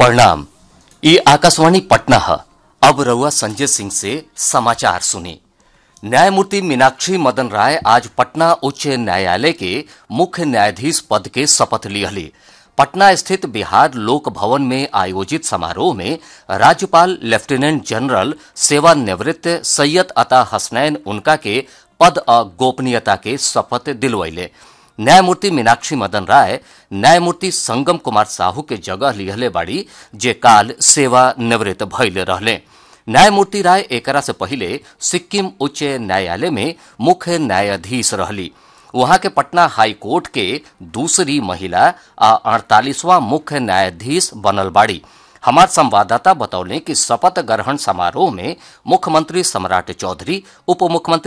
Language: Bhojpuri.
प्रणाम ये आकाशवाणी पटना है अब रउआ संजय सिंह से समाचार सुनी न्यायमूर्ति मीनाक्षी मदन राय आज पटना उच्च न्यायालय के मुख्य न्यायाधीश पद के शपथ लिहली पटना स्थित बिहार लोक भवन में आयोजित समारोह में राज्यपाल लेफ्टिनेंट जनरल सेवानिवृत्त सैयद अता हसनैन उनका के पद और गोपनीयता के शपथ दिलवैले न्यायमूर्ति मीनाक्षी मदन राय न्यायमूर्ति संगम कुमार साहू के जगह लिहले बाड़ी जे काल सेवा निवृत्त भइले रहले न्यायमूर्ति राय एकरा से पहिले सिक्किम उच्च न्यायालय में मुख्य न्यायाधीश रहली वहां के पटना हाई कोर्ट के दूसरी महिला आ अड़तालीसवां मुख्य न्यायाधीश बनल बाड़ी हमार संवाददाता बतौले कि शपथ ग्रहण समारोह में मुख्यमंत्री सम्राट चौधरी उप मुख्यमंत्री